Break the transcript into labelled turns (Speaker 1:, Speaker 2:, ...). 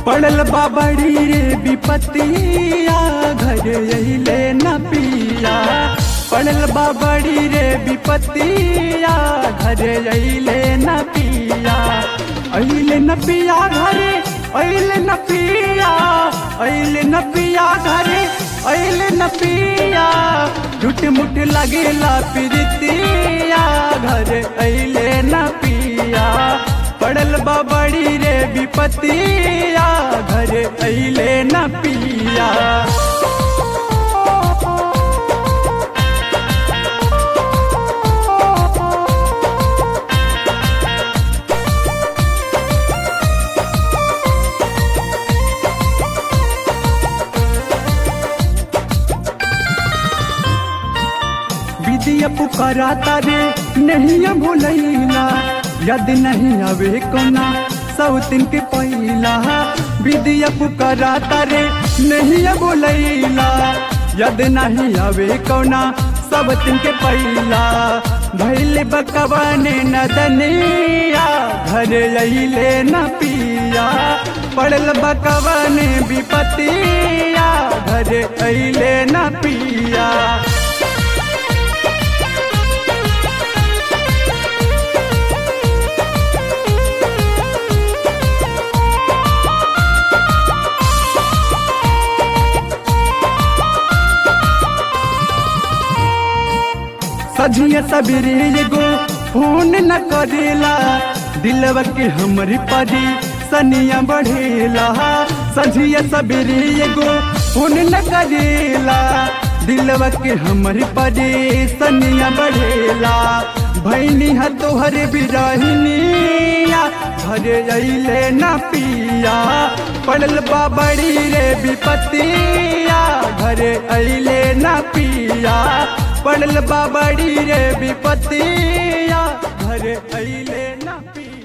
Speaker 1: पड़ल बाबड़ी रे विपतिया घर अइले न पिया पड़ल बाबड़ी रे विपतिया घर अइले न पिया अइले न पिया घरे अइले न पिया अइले न पिया घरे अइले न पिया झूठ मुठ लगेला प्रीतिया घर अइले न पिया पड़ल बाबड़ी रे विपतिया घर अइले न पिया विदिया पुकाराता रे नहीं भूलैला यद नहीं आवे कोना सौतिन के पहिला विदिया पुकाराता रे नहीं भूलैला यद नहीं आवे कोना सब तिन के पहिला भैल बकवाने नदनिया घर अइले न पिया पड़ल बकवाने विपतिया घर अइले न पिया सजिए सबेरे एगो फोन न करेला दिलवा के हमरी परी सनिया बढ़ेला सजिए सबेरे एगो फोन न करेला दिलवा के हमरी परी सनिया बढ़ेला भैनी है तोहर बिरहिनिया घरे अइले न पिया पड़ल बाबड़ी रे विपतिया घरे अइले न पिया पड़ल बाबड़ी रे विपतिया घर अइले न पिया